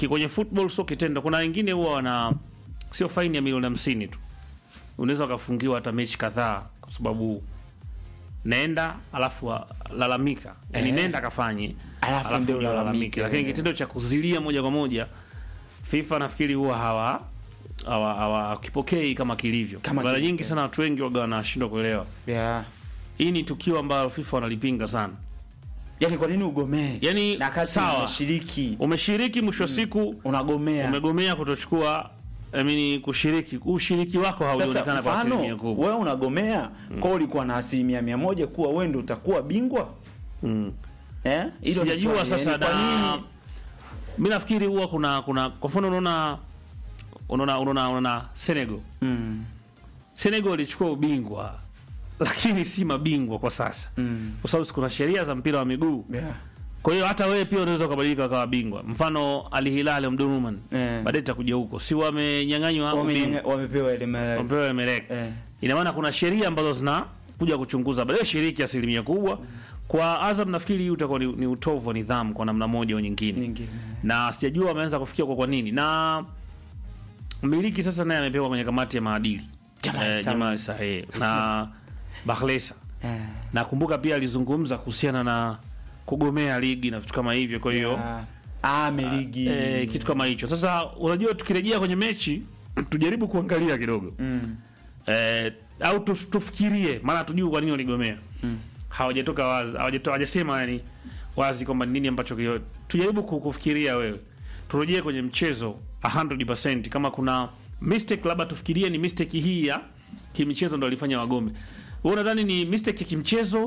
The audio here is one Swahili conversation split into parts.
ki- kwenye football sio kitendo. Kuna wengine huwa wana sio faini ya milioni hamsini tu, unaweza ukafungiwa hata mechi kadhaa kwa sababu nenda alafu wa- lalamika, yani Eh. nenda kafanye Alafu ndio ulalamike. lakini kitendo cha kuzilia moja kwa moja FIFA nafikiri huwa hawa hawa hawakipokei kama kilivyo. Kama Mara kilivyo. nyingi sana watu wengi waga wanashindwa kuelewa. yeah. Hii ni tukio ambalo FIFA wanalipinga sana. yani kwa nini ugomee Yani, na kati sawa. unashiriki Umeshiriki mwisho wa siku unagomea umegomea kutochukua I mean, kushiriki ushiriki wako haujaonekana sasa kwa asilimia mfano kubwa. wewe unagomea kwa ulikuwa na asilimia mia moja kuwa wewe ndio utakuwa bingwa Mm. eh? Hilo ni Sijajua swali, sasa yani kwa da, nini mi nafikiri huwa kuna kuna kwa mfano unaona unaona unaona unaona Senegal mm. Senegal ilichukua ubingwa lakini si mabingwa kwa sasa Mm. kwa sababu kuna sheria za mpira wa miguu. Yeah. Kwa hiyo hata wewe pia unaweza ukabadilika ukawa bingwa. Mfano Al Hilal Omdurman Eh. baadaye itakuja huko, si wamenyang'anywa ubingwa Wamenyanga- wamepewa ile mara wamepewa Emelec. eh. Ina maana kuna sheria ambazo zinakuja kuchunguza baadaye shiriki asilimia kubwa. Kwa Azam nafikiri hii utakuwa ni, ni utovu wa nidhamu kwa namna moja au nyingine, nyingine na sijajua wameanza kufikia kwa kwa nini, na mmiliki sasa naye amepewa kwenye kamati ya maadili Jamal Eh, Salum. Jamal Sahe na Bakhlesa. eh. Nakumbuka pia alizungumza kuhusiana na kugomea ligi na vitu kama hivyo, kwa hiyo Ah, ah, meligi eh, kitu kama hicho. Sasa unajua, tukirejea kwenye mechi tujaribu kuangalia kidogo mm. eh, au tuf- tufikirie, maana hatujui kwa nini waligomea Mm. hawajatoka wazi, hawajatoa hawajasema yani wazi kwamba ni nini ambacho kio. Tujaribu ku- kufikiria, wewe turejee kwenye mchezo 100% kama kuna mistake, labda tufikirie ni mistake hii ya kimchezo ndo walifanya wagome. Wewe unadhani ni mistake ya kimchezo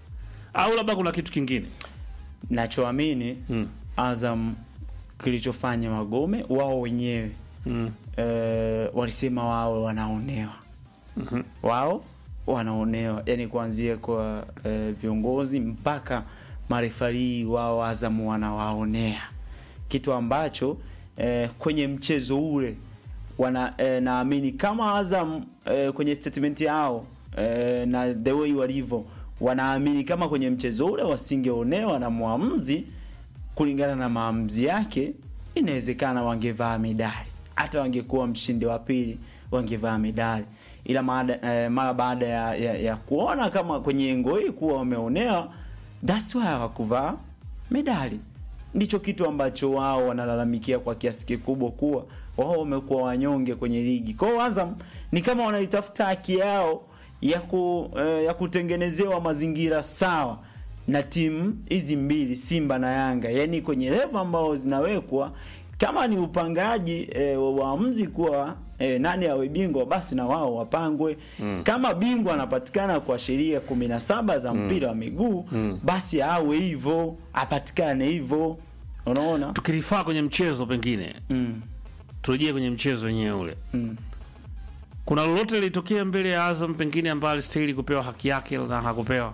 au labda kuna kitu kingine? nachoamini Mm. Azam kilichofanya wagome wao wenyewe Mm. eh, walisema wao wanaonewa Mhm. wao wanaonewa yani kuanzia kwa eh, viongozi mpaka marefarii wao Azam wanawaonea kitu ambacho eh, kwenye mchezo ule wana eh, naamini kama Azam eh, kwenye statement yao eh, na the way walivyo wanaamini kama kwenye mchezo ule wasingeonewa na mwamuzi kulingana na maamuzi yake inawezekana wangevaa medali hata wangekuwa mshindi wa pili wangevaa medali ila maada, eh, mara baada ya, ya, ya kuona kama kwenye engo hii kuwa wameonewa that's why hawakuvaa medali ndicho kitu ambacho wao wanalalamikia kwa kiasi kikubwa kuwa wao wamekuwa wanyonge kwenye ligi kwao Azam ni kama wanaitafuta haki yao ya, ku, eh, ya kutengenezewa mazingira sawa na timu hizi mbili Simba na Yanga, yaani kwenye levo ambao zinawekwa kama ni upangaji e, wa waamuzi kuwa e, nani awe bingwa, basi na wao wapangwe mm. Kama bingwa anapatikana kwa sheria kumi na saba za mpira wa miguu Mm. basi awe hivyo, apatikane hivyo, unaona Tukirifaa kwenye mchezo pengine mm. turejee kwenye mchezo wenyewe ule, Mm. kuna lolote lilitokea mbele ya Azam pengine ambayo alistahili kupewa haki yake na hakupewa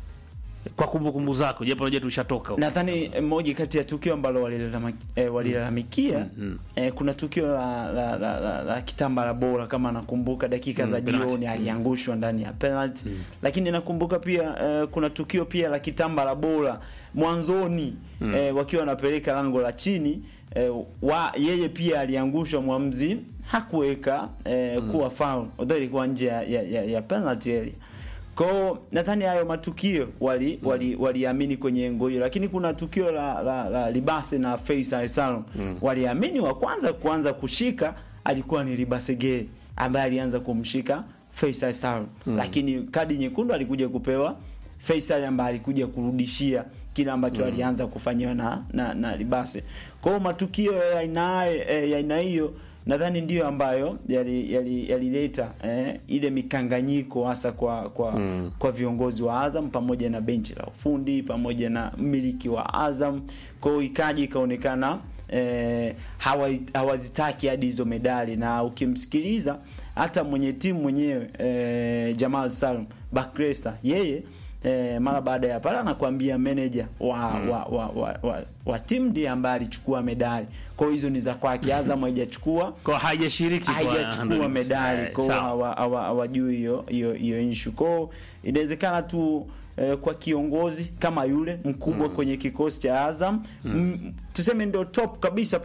kwa kumbukumbu zako, japo unajua tulishatoka huko. Nadhani eh, moja kati ya tukio ambalo walilalama- eh, walilalamikia Mm. eh, kuna tukio la, la, la, la, la kitambala bora kama nakumbuka dakika Mm, za penalty. jioni aliangushwa ndani ya penalty lakini nakumbuka pia eh, kuna tukio pia la kitambala bora mwanzoni eh, wakiwa wanapeleka lango la chini eh, wa, yeye pia aliangushwa mwamzi hakuweka eh, kuwa foul although ilikuwa nje ya, ya, ya, ya penalty area kwao nadhani hayo matukio wali wali waliamini kwenye engo hiyo, lakini kuna tukio la, la, la Libase na Faisal Salum waliamini wa kwanza kuanza kushika alikuwa ni Libase Gay ambaye alianza kumshika Faisal Salum lakini kadi nyekundu alikuja kupewa Faisal ambaye alikuja kurudishia kile ambacho alianza kufanyiwa na, na, na Libase. Kwa hiyo matukio ya aina eh, ya aina hiyo nadhani ndiyo ambayo yalileta yali, yalileta, eh, ile mikanganyiko hasa kwa kwa, Mm. kwa viongozi wa Azam pamoja na benchi la ufundi pamoja na mmiliki wa Azam. Kwa hiyo ikaja ikaonekana eh, hawa, hawazitaki hadi hizo medali, na ukimsikiliza hata mwenye timu mwenyewe eh, Jamal Salum Bakresa yeye eh, mara baada ya pale anakuambia manager wa, wa, wa, wa, wa, wa timu ndiye ambaye alichukua medali. Kwa hiyo hizo ni za kwake. Azam haijachukua Kwa haijashiriki kwa haijachukua 100%. medali Eh, kwao, sawa. hawa- hawa- hawajui hiyo hiyo hiyo issue kwao. Inawezekana tu eh, kwa kiongozi kama yule mkubwa kwenye kikosi cha Azam mm. tuseme ndio top kabisa